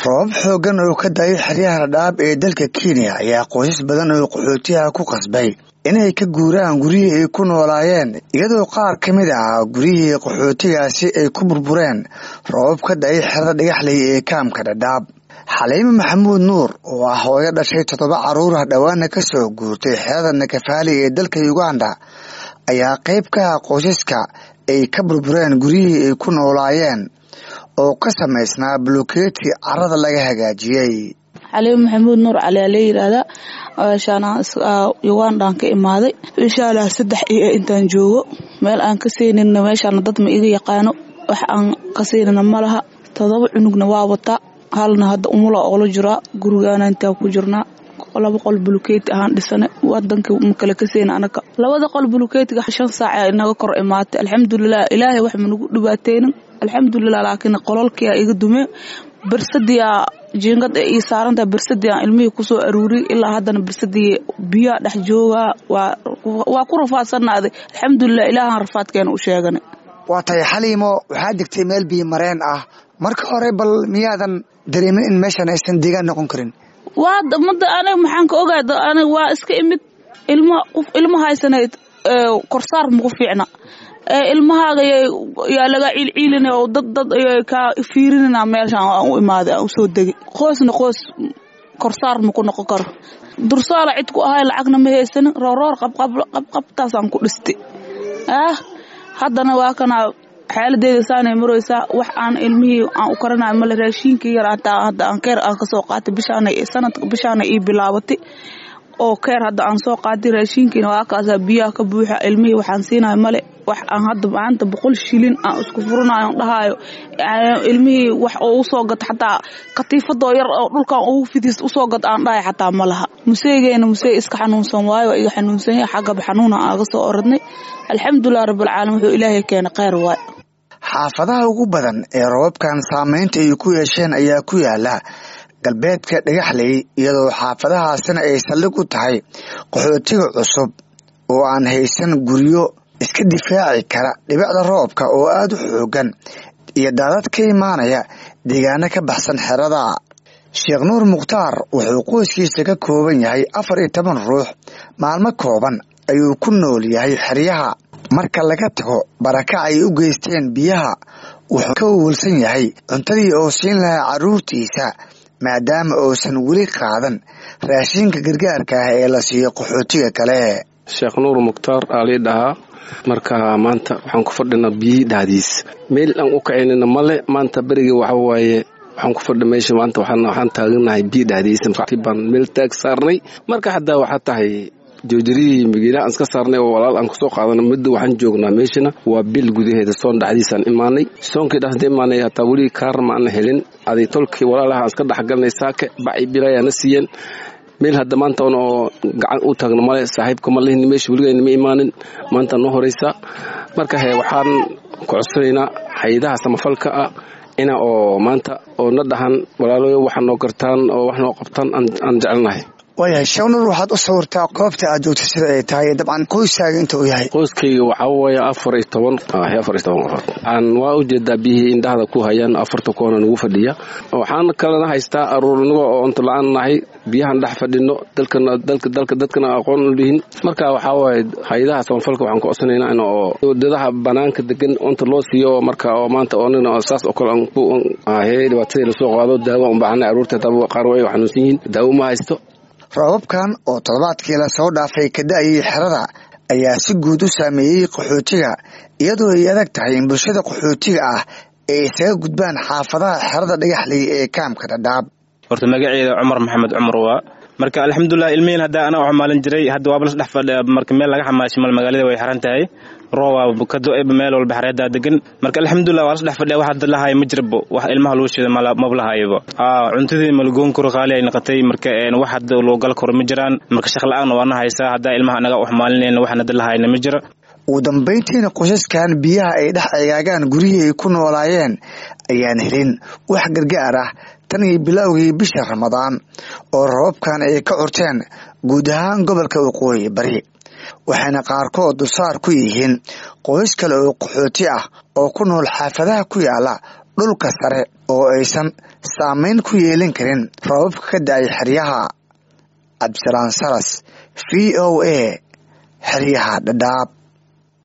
roobab xooggan oo ka daayay xeryaha dhadhaab ee dalka kenya ayaa qoysas badan oo qaxootiyaha ku qasbay inay ka guuraan guryihii ay ku noolaayeen iyadoo qaar ka mid ah guryihii qaxootigaasi ay ku burbureen roobab ka daayay xerada dhagaxley ee kaamka dhadhaab xaliime maxamuud nuur oo ah hooyo dhashay toddoba carruurah dhowaana ka soo guurtay xerada nakafaali ee dalka uganda ayaa qayb ka ah qoysaska ay ka burbureen guryihii ay ku noolaayeen oo ka samaysnaa bulukeeti carada laga hagaajiyey xaliime maxamuud nuur cali aa la yiraahdaa meeshaan ugandaan ka imaaday inshaalla saddex iyo intaan joogo meel aan ka seynina meeshaana dad ma iga yaqaano wax aan ka seynina ma laha todoba cunugna waa wataa halna hadda umula oola jiraa gurigaana intaan ku jirnaa laba qol bulukeeti ahaan dhisane wadankii ma kale ka seyna anaga labada qol bulukeetiga shan saaca inaga kor imaatay alxamdulilah ilaahay wax managu dhibaateynin alxamdulilah laakiin qololkia iga dumee bersadia jiingad ee ii saarantaha bersadia ilmihii kusoo aruuriyay ilaa haddana bersadii biyaa dhex joogaa waa ku rafaadsanaaday alxamdulilah ilaahaan rafaadkeena u sheeganay waa tahay xaliimo waxaa degtay meel biyo mareen ah marka hore bal miyaadan dareemin in meeshan aysan deegaan noqon karin waa mada aniga maxaan ka ogaada aniga waa iska imid ilma ilma haysanayd korsaar maku fiicna ilmahaaga yaa laga ciilciilina oo dad dad kaa fiirinina meeshaan aan u imaaday aan usoo degay qoysna qoys korsaar maku noqon karo dursaala cid ku ahay lacagna ma haysanin rooroor qabqabtaasaan ku dhistay ah haddana waa kana xaaladeeda saanay maraysaa wax aan ilmihii aan u karanayo male raashiinkii yar hataa hadda aan keer aan kasoo qaatay bishaana sanadka bishaana ii bilaabatay oo keer hadda aan soo qaatay raashiinkiina waa kaasaa biyaha ka buuxa ilmihii waxaan siinayo male wax aan hadda maanta boqol shilin aan isku furanayo on dhahayo ilmihii wax oo usoo gata xataa katiifadoo yar oo dhulkan ugu fidiis usoo gad aan dhahay xataa ma laha museegeena musee iska xanuunsan waayo waa iga xanuunsan yahay xaggaba xanuuna aaga soo oradnay alxamdulilah rabbilcaalamiin wuxuu ilaahay keena kheyr waay xaafadaha ugu badan ee roobabkan saameynta ay ku yeesheen ayaa ku yaala galbeedka dhagaxley iyadoo xaafadahaasina ay saldhig u tahay qaxootiga cusub oo aan haysan guryo iska difaaci kara dhibicda roobka oo aada u xoogan iyo daadad ka imaanaya deegaano ka baxsan xerada sheekh nuur mukhtaar wuxuu qoyskiisa ka kooban yahay afar iyo toban ruux maalmo kooban ayuu ku nool yahay xeryaha marka laga tago baraka ay u geysteen biyaha wuxuu ka wawalsan yahay cuntadii oo siin lahaa carruurtiisa maadaama uusan weli qaadan raashinka gargaarka ah ee la siiyo qaxootiga kale sheekh nuur mukhtaar aa lii dhahaa marka maanta waxaan ku fadhinaa biyihii dhahdiis meel aan u kacaynana male maanta berigii waxa waaye waxaan ku fadhi meesha maanta waxaan taaganahay biyi dhahdiisa baan meel taag saarnay marka haddaa waxaa tahay joojarihii magiilaha aan iska saarnay oo walaal aan kusoo qaadana muddo waxaan joognaa meeshana waa bil gudaheeda soon dhexdiisaan imaanay soonkii dhexda imaanay hataa weli kaar ma ana helin aday tolkii walaalaha aan iska dhexgalnay saake baci bilayaa na siiyeen meel hadda maanta on oo gacan u taagno male saaxiibka ma lihin meesha weligayna ma imaanin maanta noo horeysa marka he waxaan ku codsanaynaa hay-adaha samafalka ah ina oo maanta oo na dhahan walaaloyo waxa noo gartaan oo wax noo qabtaan aan jecelnahay waayahay sheekhnur waxaad u sawirtaa goobta aad joogto sida ay tahay dabcan qoyskaaga inta uu yahay qoyskayga waxaa weeye afar iyo toban afar iyo toban qofood aan waa u jeedaa biyihii indhahda ku hayaan afarta koona nagu fadhiya waxaan kalena haystaa aruurnigo oo cunto la-aan nahay biyahan dhex fadhino dalkana dalka dalka dadkana aqoon u lihin marka waxaa waaye hay-adaha samafalka waxaan ku codsanaynaa in oo wadadaha banaanka degan cunta loo siiyo marka oo maanta oonina saas oo kale he dhibaatadii lasoo qaado daawo aan baahanay aruurta hataa qaar way xanuunsan yihiin daawo ma haysto roobabkan oo toddobaadkii lasoo dhaafay ka da-ayay xerada ayaa si guud u saameeyey qaxootiga iyadoo ay adag tahay in bulshada qaxootiga ah ay isaga gudbaan xaafadaha xerada dhagaxley ee kaamka dhadhaab horta magaceeda cumar maxamed cumar waa marka alxamdulilah ilmihiin hadda anaa u xamaalin jiray hadda waaba las dhex fadhiya marka meel laga xamaashay mal magaalada way xiran tahay rooba ka do-eba meel walba xareedaa degan marka alxamdulilah waa las dhex fadhiya wax hadda lahaaya ma jirabo wax ilmaha lagu shida maba lahayaba cuntadii malagoon karo qaali ay noqotay marka wax hadda loo gal karo ma jiraan marka shaqla-aanna waana haysaa haddaa ilmaha anaga u xamaalinayna wax hadda lahayna ma jira ugu dambayntiina qoysaskan biyaha ay dhex eegaagaan guryihii ay ku noolaayeen ayaan helin wax gargaar ah tan iyo bilowgii bisha ramadaan oo rababkan ay ka curteen guud ahaan gobolka waqooyi bari waxayna qaarkood dulsaar ku yihiin qoys kale oo qaxooti ah oo ku nool xaafadaha ku yaala dhulka sare oo aysan saameyn ku yeelin karin roobabka ka da-ay xeryaha cabdisalaan salas v o a xeryaha dhadhaab